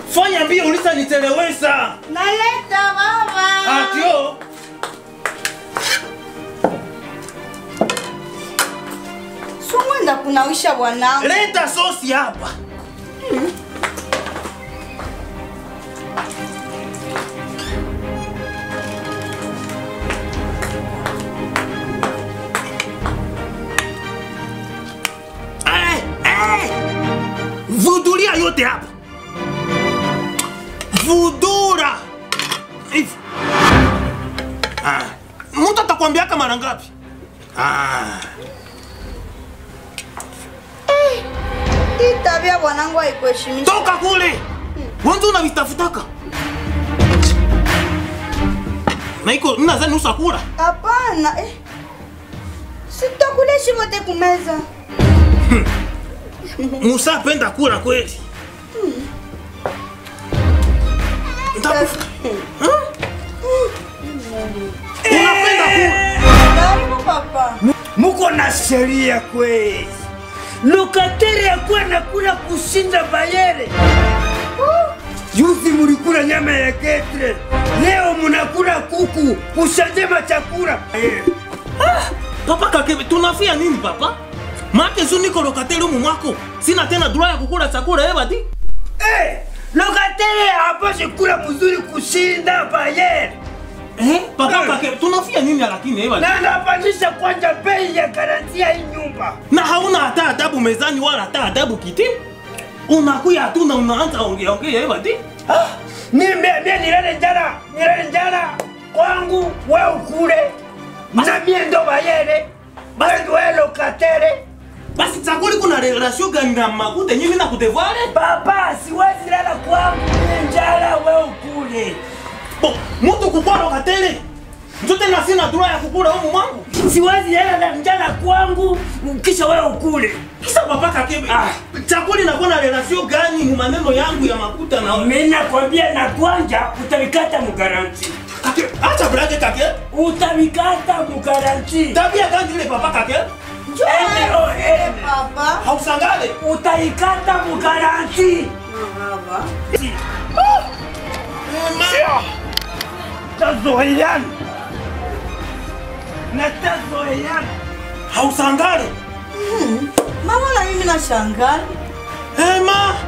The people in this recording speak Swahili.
Fanya mbio ulisa nichelewesha. Naleta baba. Atio. Sumwenda kunawisha bwanangu. Leta sosi hapa. Eh, eh. Vudulia yote hapa. Vudura. Hivi. Ah. Mtu atakwambiaka mara ngapi? Ah. Hii tabia bwanangu haikuheshimisha. Toka kule. Wanza unavitafutaka. Na iko nadhani usakula. Hapana. Eh. Sitakuleshi wote kumeza. Musa apenda kula kweli. Nitakufa. Huh? Unapenda kula. Karibu papa. muko na sheria kweli. Lokateri akuwa nakula kushinda Bayere. Juzi mulikula nyama ya ketre, leo munakula kuku kushajema chakula. Eh, Papa kakebe, tunafia nini papa? Make su niko lokateli umu mwako. Sina tena droit ya kukula chakula eh bati. Eh, lokateri hapashe kula mzuri kushinda Bayere. Eh? Papa kakebe, tunafia nini lakini eh bati? Na anapandisha kwanza bei ya garantia hii nyumba. Na hauna hata adabu mezani wala hata adabu kiti. Unakuya tu na unaanza ongea ongea eh bati. Ah, mimi mimi nilale njala, nilale njala kwangu wewe ukule. Na mie ndo Bayere. Basi wewe lokatere. Basi chakuli kuna relation gani na makuta nyinyi na kutevale? Papa, siwezi lala kwangu, mie njala wewe ukule. Bo, mtu kukua lokateli. Njote na sina droit ya kukula umu mwangu. Siwezi lala na njala kwangu kisha wewe ukule. Kisa papa kakebe. Ah. Chakuli inakuwa na relation gani mu maneno yangu ya makuta na Mimi nakwambia na kwanja utavikata mugaranti. Kake, acha brake kake. Utavikata mugaranti. Tabia gani ile papa kake? Ende o ende. Papa. Hausangale. Utaikata mugaranti. Baba. Sio. Tazoeana. Na tazoeana. Hausangale. Mama na mimi nashangaa. Ema.